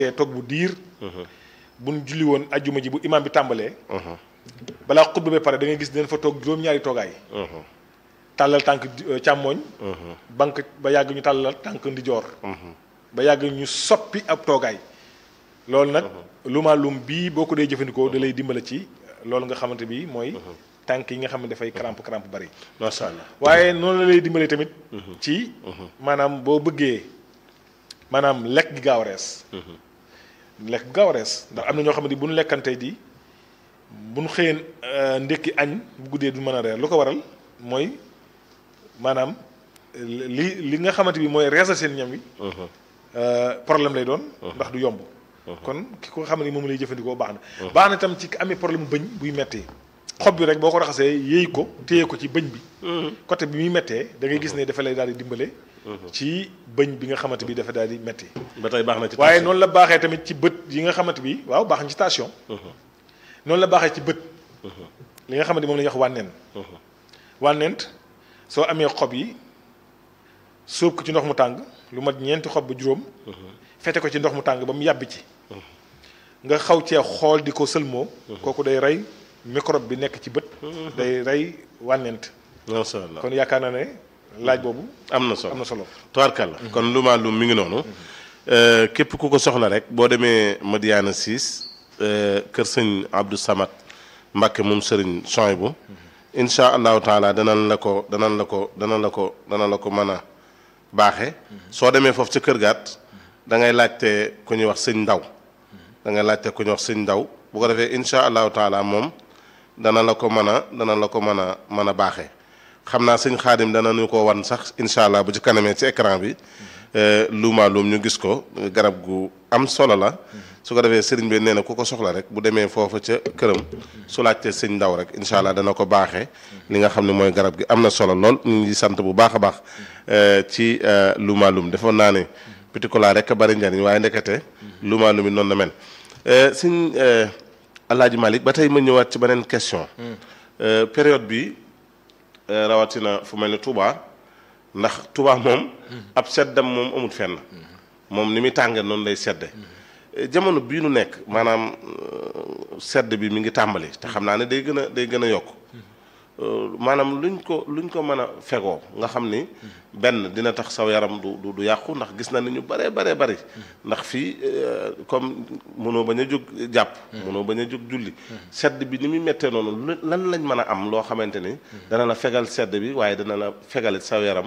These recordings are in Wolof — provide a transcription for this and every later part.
toog bu diir buñ julli woon ajjuma ji bu imaam bi tàmbalee balaa xutba ba pare da ngay gis dinañ fa toog juróom-ñaari toogaay tàllal tànk càmmooñ banque ba yàgg ñu tàllal tànk ndijoor ba yàgg ñu soppi ab toogaay loolu nag luma lum bii boo ko dee jëfandikoo da lay dimbale ci loolu nga xamante bi mooy tànk yi nga xam ne dafay crampe crampe bari macha allah waaye noonu la lay dimbale tamit ci maanaam boo bëggee maanaam lekk gi gaaw a rees lekk gi gaaw a rees ndax am na ñoo xam ne bu ñu lekkantee di bu ñu xëyeen ndékki añ bu guddee du mën a reer lu ko waral mooy maanaam li li nga xamante bi mooy reesal seen ñam wi problème lay doon ndax du yomb kon ki ko xam ne moom lay jëfandikoo baax na baax na tam ci amee problème bëñ buy mettee xob bi rek boo ko raxasee yéey ko téye ko ci bëñ bi côté bi muy mettee da ngay gis ne dafa lay daal di dimbale ci bëñ bi nga xamante bi dafa daal di metti ba tey baax na ci waaye noonu la baaxee tamit ci bët yi nga xamante bi waaw baax na ci station noonu la baaxee ci bët li nga xamante moom la ñuy wax wànneen wànneent soo amee xob yi sóob ko ci ndox mu tàng lu mat ñeenti xob ba juróom fete ko ci ndox mu tàng ba mu yàbbi ci nga xaw cee xool di ko sëlmoo kooku day rey microbe bi nekk ci bët day rey wànneent macha allah kon yaakaar naa ne laaj boobu am na solo am na solo tubaarkàlla kon luma lum mi ngi noonu képp ku ko soxla rek boo demee Madiana 6 kër sëñ Abdou Samad Mbacke moom sëriñ Soyibu incha allahu taala danañ la ko danañ la ko danañ la ko danañ la ko mën a baaxe soo demee foofu ca kër gaat da ngay laajte ku ñuy wax sëñ ndaw da ngay laajte ku ñuy wax sëñ ndaw bu ko defee incha allahu taala moom dana la ko mën a dana la ko mën a mën a baaxee xam naa sëñ xaadim dana ñu ko wan sax incha allah bu ci kanamee ci écran bi luuma luum ñu gis ko garab gu am solo la su ko defee sëriñ bi nee na ku ko soxla rek bu demee foofa ca këram su laajtee sëñ ndaw rek incha allah dana ko baaxee li nga xam ne mooy garab gi am na solo lool ñu ngi sant bu baax a baax ci luuma luum defoon naa ne petit cola rek a bari njariñ waaye ndekete luuma luum yi noonu na mel sëñ Alaaji Malick ba tey ma ñëwaat ci beneen question période bi rawatina fu mel ni Touba ndax Touba moom ab seddam moom amul fenn moom ni muy tàngee noonu lay sedde jamono bii nu nekk maanaam sedd bi mi ngi tàmbali te xam naa ne day gën a day gën a yokk maanaam luñ ko luñ ko mën a fegoo nga xam ni benn dina tax saw yaram du du du yàqu ndax gis na ni ñu baree baree bari ndax fii comme mënoo bañ a jóg jàpp mënoo bañ a jóg julli sedd bi ni muy méttee noonu lan lañ mën a am loo xamante ni dana la fegal sedd bi waaye dana la fegalit saw yaram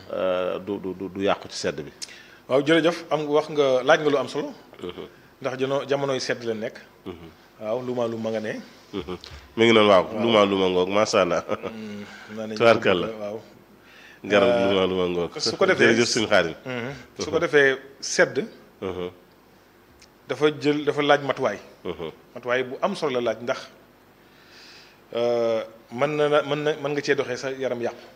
du du du yàqu ci sedd bi waaw jërëjëf am wax nga laaj nga lu am solo ndax jano jamonoy sedd la nekk waaw luma lu ma nga ne mi ngi noonu waaw luma luma ngoog macha allah tubaarkàlla waaw garab luma luma ngoog su ko defee jërëjëf suñu xaadim su ko defee sedd dafa jël dafa laaj matuwaay matuwaay bu am solo la laaj ndax mën na na mën na mën nga cee doxee sa yaram yàqu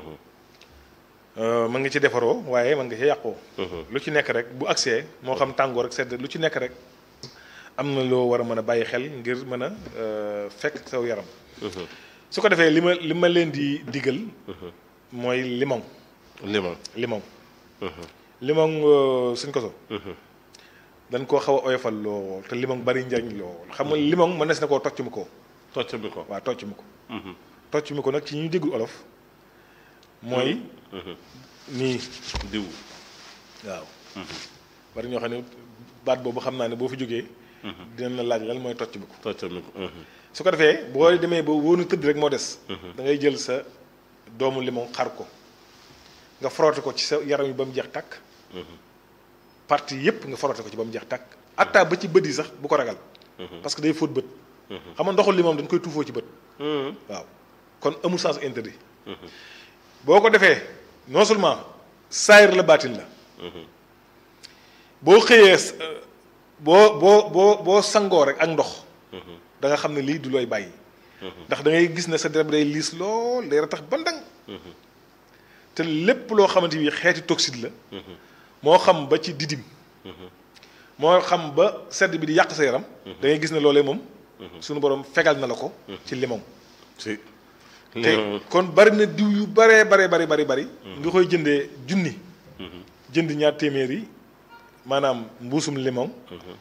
mën nga ci defaroo waaye mën nga cee yàqoo lu ci nekk rek bu agsee moo xam tàngoor ak sedd lu ci nekk rek am na loo war a mën a bàyyi xel ngir mën a fekk saw yaram su ko defee li ma li ma leen di digal mooy limon limon limon limon suñ ko so dañ koo xaw a oyofal lool te limon bari njariñ lool xam nga limon mënees na koo tocc mi ko tocc mi ko waaw tocc mi ko tocc mi ko nag ci ñu déggul olof mooy nii diw waaw bari ñoo xam ne baat boobu xam naa ne boo fi jógee dinañ la laaj lan mooy tocc mi ko tocc mi ko su ko defee boo demee ba wóonu tëdd rek moo des da ngay jël sa doomu limon xar ko nga frotté ko ci sa yaram yi ba mu jeex tàkk partie yépp nga frotté ko ci ba mu jeex tàkk atta ba ci bët yi sax bu ko ragal parce que day fóot bët xam nga ndoxul limon dañ koy tuufoo ci bët waaw kon amul sens interdit boo ko defee non seulement saayir la baatin la boo xëyee boo boo boo boo sangoo rek ak ndox da nga xam ne lii du looy bàyyi ndax da ngay gis ne sa deret bi day liis lool day ratax bandang te lépp loo xamante bi xeeti toxide la moo xam ba ci didim moo xam ba sedd bi di yàq sa yaram da ngay gis ne loolee moom suñu borom fegal na la ko ci limon si te kon bari na diw yu baree bare bari bari bari nga koy jëndee junni jënd ñaar téeméer yi maanaam mbuusum limon